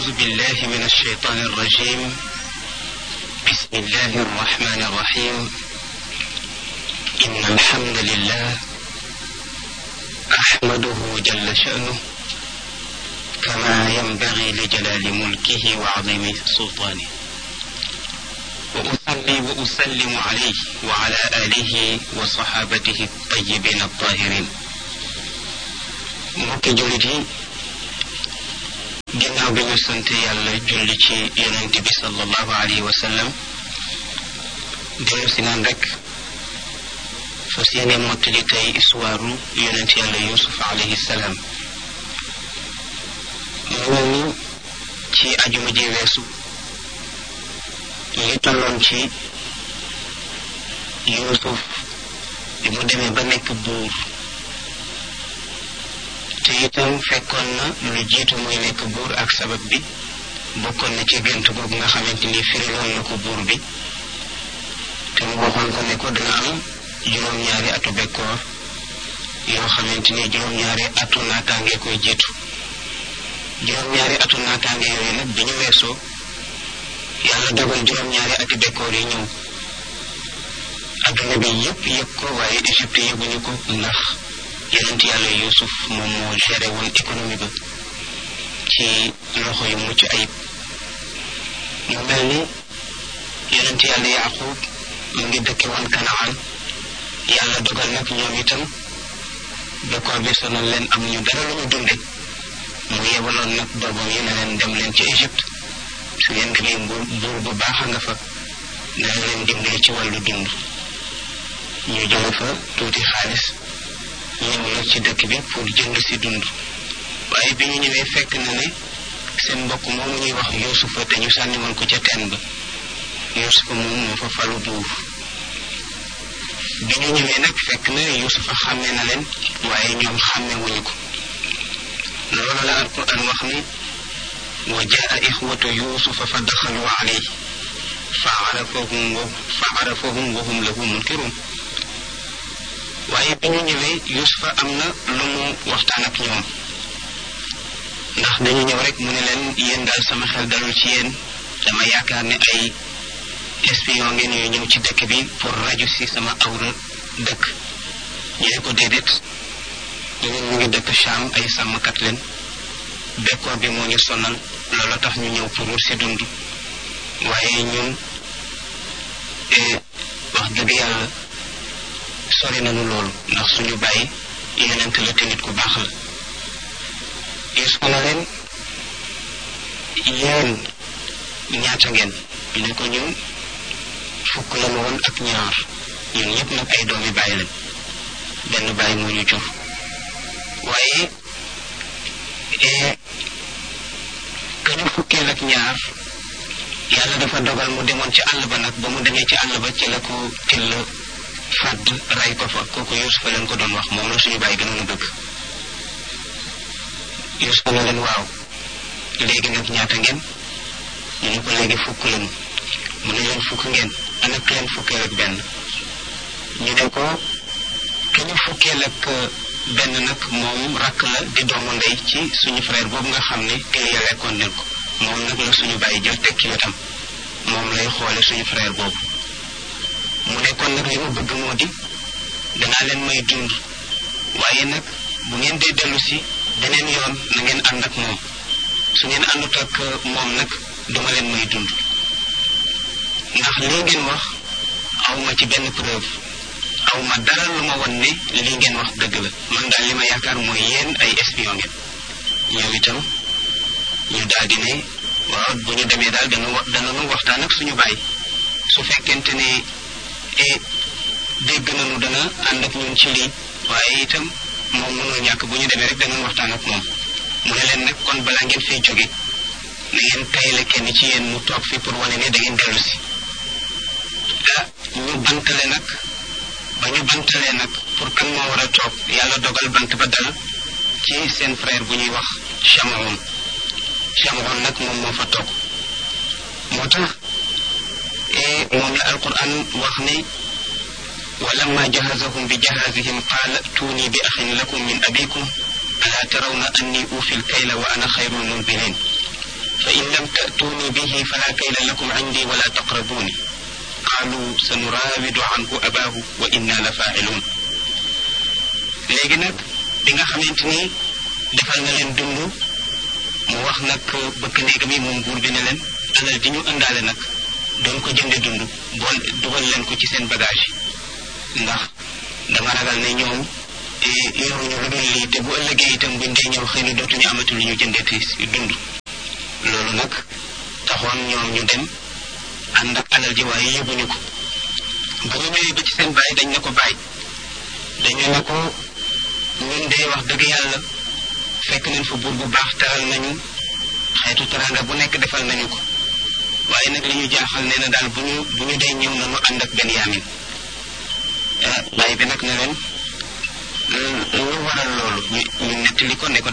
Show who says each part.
Speaker 1: أعوذ بالله من الشيطان الرجيم بسم الله الرحمن الرحيم إن الحمد لله أحمده جل شأنه كما ينبغي لجلال ملكه وعظيم سلطانه وأصلي وأسلم عليه وعلى آله وصحابته الطيبين الطاهرين mbokki jullit yi ginnaaw bi ñu sant yàlla julli ci yonent bi sallallahu alayhi wa sallam dellu si naan rek fas yéene mottali tey histoire yonent yàlla yusuf alayhi salaam mu mel ni ci ajuma ji weesu li tolloon ci yusuf bi mu demee ba nekk buur te itam fekkoon na lu jiitu muy nekk buur ak sabab bi bokkoon na ci gént googu nga xamante ni firiloon na ko buur bi te mu waxoon ko ne ko dana am juróom-ñaari atu bekkoor yoo xamante ni juróom-ñaari atu naataange koy jiitu juróom-ñaari atu naataange yooyu nag bi ñu weesoo yàlla dogal juróom-ñaari ati bekkoor yi ñëw adduna bi yëpp yëg ko waaye Égypte yëguñu ko ndax yonent yàlla yusuf moom moo géré woon économie ba ci loxo yu mucc ayib mu mel ni yonent yàlla yaqub mu ngi dëkke woon kanaan yàlla dogal nag ñoom itam bekkoor bi sonal leen amuñu dara lu ñu dunde mu yebaloon nag doomam yi ne leen dem leen ci Égypte su ngeen demee buur buur bu baax a nga fa dana leen dimbali ci wàllu dund ñu jële fa tuuti xaalis ñëw nag ci dëkk bi pour jënd si dund waaye bi ñu ñëwee fekk na ne seen mbokk moomu ñuy wax yuusufa te ñu sànni woon ko ca teen ba yuusufa moom moo fa falu buur bi ñu ñëwee nag fekk na yuusufa xàmme na leen waaye ñoom xàmme wuñu ko loolu la alquran wax ni wa jaa ixwatu yuusufa fa daxalu alayhi fa arafahum wa fa arafahum wa hum lahu munkirun waaye bi ñu ñëwee yusufa am na lu mu waxtaan ak ñoom ndax dañu ñëw rek mu ne leen yéen daal sama xel dalul ci yéen dama yaakaar ne ay espion ngeen yu ñëw ci dëkk bi pour raju si sama awra dëkk ñu ne ko déedéet ñun ñu ngi dëkk Cham ay sàmmkat leen bekkoor bi moo ñu sonal loolu tax ñu ñëw pour wut si dund waaye ñun wax dëgg yàlla sori nañu loolu ndax suñu bàyyi yonent la te nit ku baax la Yuusufa na leen yéen ñaata ngeen ñu ne ko ñun fukk la woon ak ñaar ñun ñëpp nag ay doomi bàyyi lañ benn bàyyi moo ñu jur waaye ka ñu fukkeel ak ñaar yàlla dafa dogal mu demoon ci àll ba nag ba mu demee ci àll ba ci la ko till fàdd ray ko fa kooku yusufa leen ko doon wax moom la suñu bàyyi gënoon a bëgg yusufa na leen waaw léegi nag ñaata ngeen ñu ne ko léegi fukk lañu mu ne leen fukk ngeen ana ki leen fukkeel ak benn ñu ne ko ki ñu fukkeel ak benn nag moom rakk la di doomu ndey ci suñu frère boobu nga xam ne Iliya lekkoon nen ko moom nag la suñu bàyyi jël teg ci wetam moom lay xoole suñu frère boobu mu ne kon nag li ma bëgg moo di danaa leen may dund waaye nag bu ngeen dee dellu si beneen yoon na ngeen ànd ak moom su ngeen àndut ak moom nag duma leen may dund ndax lii ngeen wax awma ci benn preuve awma dara lu ma won ne lii ngeen wax dëgg la man daal li ma yaakaar mooy yéen ay espion ngeen ñoom itam ñu daal di ne waaw bu ñu demee daal dana danañu waxtaan ak suñu baay su fekkente ne e dégg nañu dana ànd ak ñun ci lii waaye itam moom mënul ñàkk bu ñu demee rek danañ waxtaan ak moom mu ne leen nag kon balaa ngeen fay jóge na ngeen tayle kenn ci yéen mu toog fi pour wane ne da ngeen dellu si ah ñu bantale nag ba ñu bantalee nag pour kan moo war a toog yàlla dogal bant ba dal ci seen frère bu ñuy wax Chamaon Chamaon nag moom moo fa toog moo tax moom la alquran wax ne ولما جهزهم بجهازهم قال ائتوني بأخ لكم من أبيكم ألا ترون أني أوفي الكيل وأنا خير المنزلين lam ta'tuuni bihi fala kayla lakum indi wala taqrabuuni qaalu sanuraawidu anhu abaahu wa inna la faa'iluun léegi nag bi nga xamante ni defal na leen dund mu wax nag bëkk néegam yi moom buur bi ne leen alal di ñu ëndaale nag doon ko jënde dund bool dugal leen ko ci seen bagage yi ndax dama ragal ne ñoom yoruñu lu dul lii te bu ëllëgee itam buñ dee ñëw xëy na dootuñu amati lu ñu jëndeti dund loolu nag taxoon ñoom ñu dem ànd ak alal ji waaye yóbbuñu ko bu ñu ñëwee ba ci seen baay dañ ne ko baay dañu ne ko ñun de wax dëgg yàlla fekk nañ fa buur bu baax teral nañu xeetu teranga bu nekk defal nañu ko waaye nag li ñu jaaxal nee na daal bu ñu bu ñu dee ñëw nañu ànd ak Benyamin baay bi nag ne leen lu waral loolu ñu ñu nettali ko ne ko